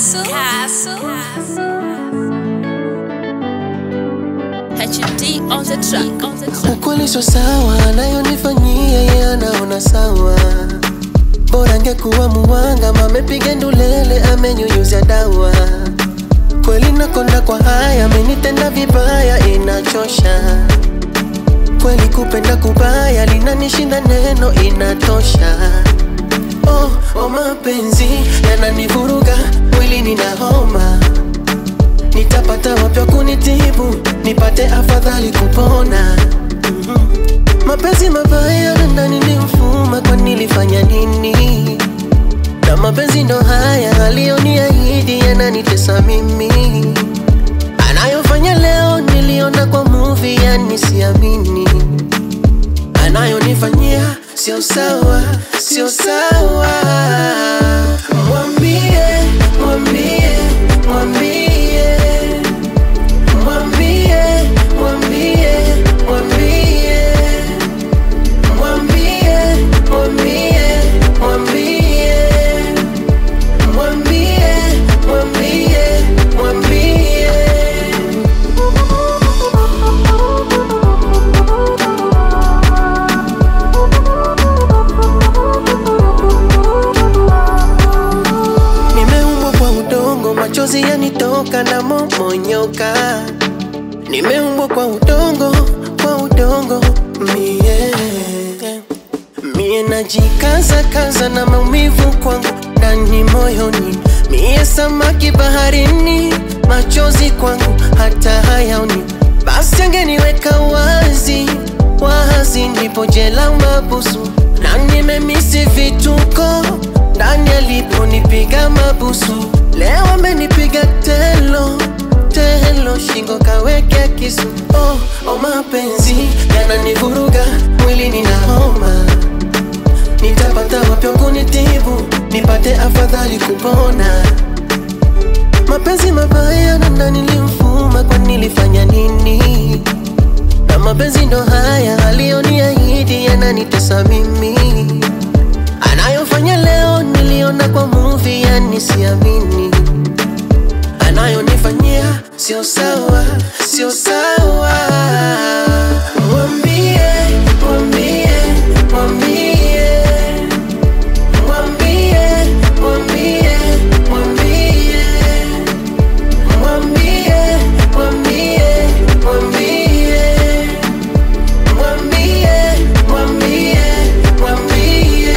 Castle. Castle. HD on the track. On the track. Ukweli sio sawa, anayonifanyia yeye anaona sawa. Bora angekuwa muwanga, mamepiga ndulele, amenyunyuzia dawa. Kweli nakonda kwa haya, amenitenda vibaya, inachosha. Kweli kupenda kubaya, linanishinda neno, inatosha. Oh, oh mapenzi yananivuruga, mwili nina homa nitapata wapya kunitibu nipate afadhali kupona Mhm. mapenzi mabaya na ndani ni mfuma kwa nilifanya nini na mapenzi ndo haya aliyoniahidi yananitesa mimi anayofanya leo niliona kwa movie yani siamini anayonifanyia sio sawa sio sawa mwambie mwambie mwambie Mwambie, mwambie, mwambie. Mwambie, mwambie, mwambie. Mwambie, mwambie, mwambie. Nimeumbwa kwa udongo, machozi yanitoka na momonyoka. Nimeumbwa kwa udongo, kwa udongo mie mie najikaza kaza na maumivu kwangu ndani moyoni, mie samaki baharini, machozi kwangu hata hayaoni. Basi angeniweka wazi wazi, ndipo jela mabusu, na nimemisi vituko ndani aliponipiga mabusu. Leo amenipiga telo telo, shingo kaweke kisu. Oh, oh, mapenzi yananivuruga, mwili nina homa nitapata wapya kunitibu nipate afadhali kupona mapenzi mabaya na ndani nilimfuma kwa nilifanya nini na mapenzi ndo haya aliyoniahidi yananitesa mimi anayofanya leo niliona kwa movie yani siamini anayonifanyia sio sawa sio sawa mwambie mwambie mwambie Mwambie, mwambie, mwambie. Mwambie, mwambie, mwambie. Mwambie, mwambie, mwambie.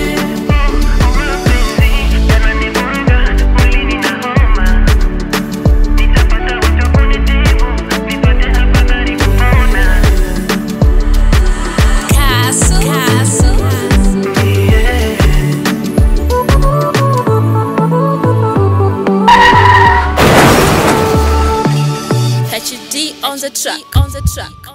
Castle. Castle. HD on the track. On the track.